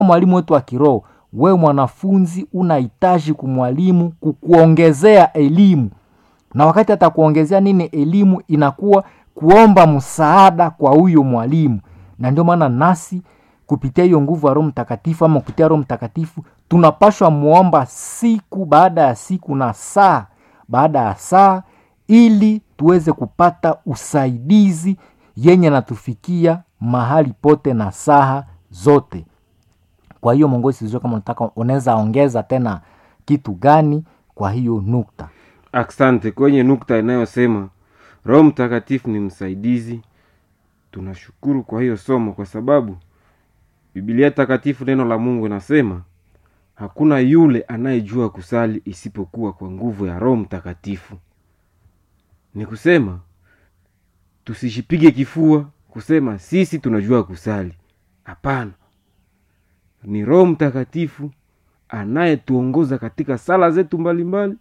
mwalimu wetu wa kiroho wewe mwanafunzi unahitaji kumwalimu kukuongezea elimu na wakati atakuongezea nini elimu inakuwa kuomba msaada kwa huyo mwalimu na ndio maana nasi kupitia hiyo nguvu ya roho mtakatifu ama kupitia roho mtakatifu tunapashwa muomba siku baada ya siku na saa baada ya saa ili tuweze kupata usaidizi yenye natufikia mahali pote na saha zote kwa hiyo mongozi sijua kama unataka unaweza ongeza tena kitu gani kwa hiyo nukta asante kwenye nukta inayosema roho mtakatifu ni msaidizi tunashukuru kwa hiyo somo kwa sababu bibilia takatifu neno la mungu inasema hakuna yule anayejua kusali isipokuwa kwa nguvu ya roho mtakatifu ni kusema tusijipige kifua kusema sisi tunajua kusali hapana ni roho mtakatifu anayetuongoza katika sala zetu mbalimbali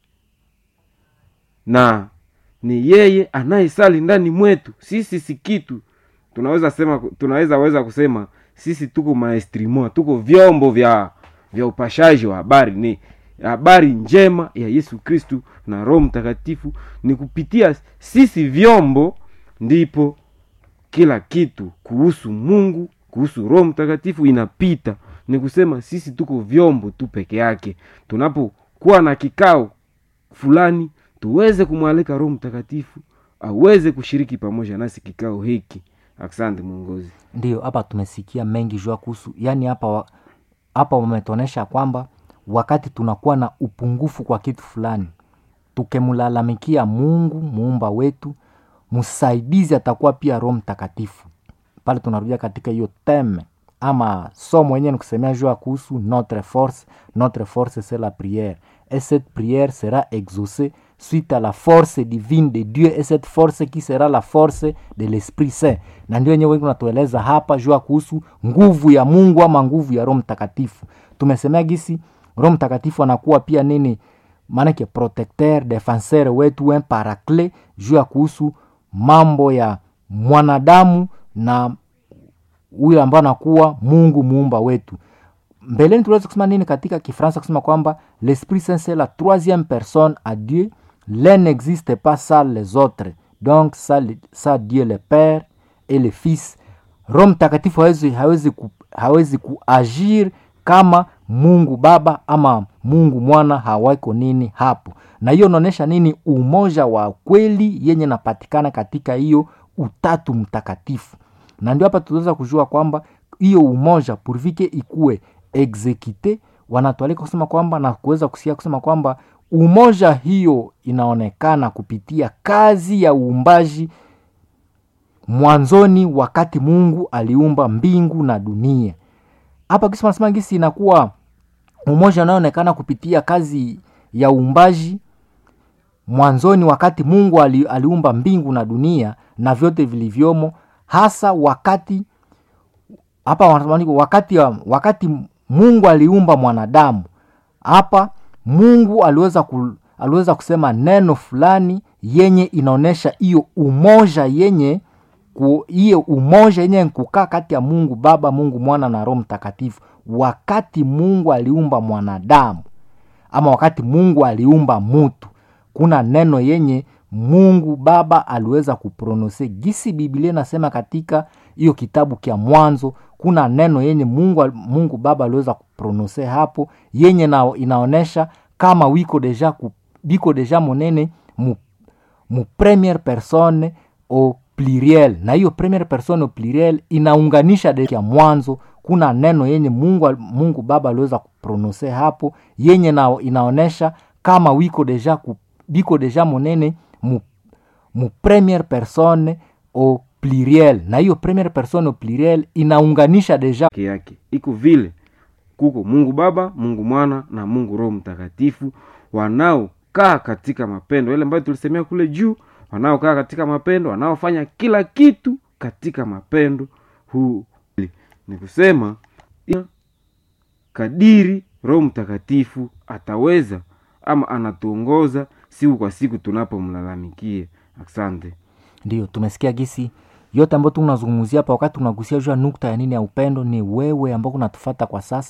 na ni yeye anayesali ndani mwetu sisi si kitu tunaweza sema tunaweza weza kusema sisi tuko maestrimo tuko vyombo vya vya upashaji wa habari ni habari njema ya yesu kristu na roho mtakatifu ni kupitia sisi vyombo ndipo kila kitu kuhusu mungu kuhusu roho mtakatifu inapita ni kusema sisi tuko vyombo tu peke yake tunapokuwa na kikao fulani tuweze kumwalika roho mtakatifu aweze kushiriki pamoja nasi kikao hiki asante mwongozi ndio hapa tumesikia mengi jua kuhusu yaani hapa wa- hapa wametuonyesha kwamba wakati tunakuwa na upungufu kwa kitu fulani tukemlalamikia mungu muumba wetu msaidizi atakuwa pia roho mtakatifu pale tunarudia katika hiyo teme ama somo wenyewe nikusemea jua kuhusu notre force notre force c'est la prière et cette prière sera exaucée suite à la force divine de dieu et cette force qui sera la force de l'esprit saint na ndio wenyewe wengi unatueleza hapa jua kuhusu nguvu ya mungu ama nguvu ya roho mtakatifu tumesemea gisi roho mtakatifu anakuwa pia nini maanake protecteur defenseur wetu un paraclet juu ya kuhusu mambo ya mwanadamu na huyo ambaye anakuwa mungu muumba wetu mbeleni tuliweza kusema nini katika kifransa kusema kwamba l'esprit saint c'est la troisième personne à dieu l'un n'existe pas sans les autres donc ça, le- ça dieu le père et le fils roho mtakatifu hawezi, hawezi, ku, hawezi kuagir kama mungu baba ama mungu mwana hawako nini hapo na hiyo unaonyesha nini umoja wa kweli yenye napatikana katika hiyo utatu mtakatifu na ndio hapa tunaweza kujua kwamba hiyo umoja purvike ikuwe exekite wanatualika kusema kwamba na kuweza kusikia kusema kwamba umoja hiyo inaonekana kupitia kazi ya uumbaji mwanzoni wakati mungu aliumba mbingu na dunia hapa kisi nasema gisi inakuwa umoja unaoonekana kupitia kazi ya uumbaji mwanzoni wakati mungu ali, aliumba mbingu na dunia na vyote vilivyomo hasa wakati hapa wanasema wakati wakati mungu aliumba mwanadamu hapa mungu aliweza ku, aliweza kusema neno fulani yenye inaonyesha hiyo umoja yenye ku- hiyo umoja yenye kukaa kati ya mungu baba mungu mwana na roho mtakatifu wakati mungu aliumba mwanadamu ama wakati mungu aliumba mutu kuna neno yenye mungu baba aliweza kuprononse gisi biblia inasema katika hiyo kitabu kya mwanzo kuna neno yenye mungu, mungu baba aliweza kuprononse hapo yenye na, inaonyesha kama wiko deja ku, biko deja monene mu, mu premiere personne au pluriel na hiyo premiere personne au pluriel inaunganisha de ya mwanzo kuna neno yenye mungu, mungu baba aliweza kuprononse hapo yenye na, inaonyesha kama wiko deja ku, biko deja monene mu, mu premiere personne au pluriel na hiyo premiere personne au pluriel inaunganisha deja peke yake iko vile kuko mungu baba mungu mwana na mungu roho mtakatifu wanaokaa katika mapendo yale ambayo tulisemea kule juu wanaokaa katika mapendo wanaofanya kila kitu katika mapendo huu ni kusema ya- kadiri roho mtakatifu ataweza ama anatuongoza siku kwa siku tunapomlalamikia asante ndio tumesikia gisi yote ambayo tunazungumzia hapa wakati tunagusia juu ya nukta ya nini ya upendo ni wewe ambao kunatufata kwa sasa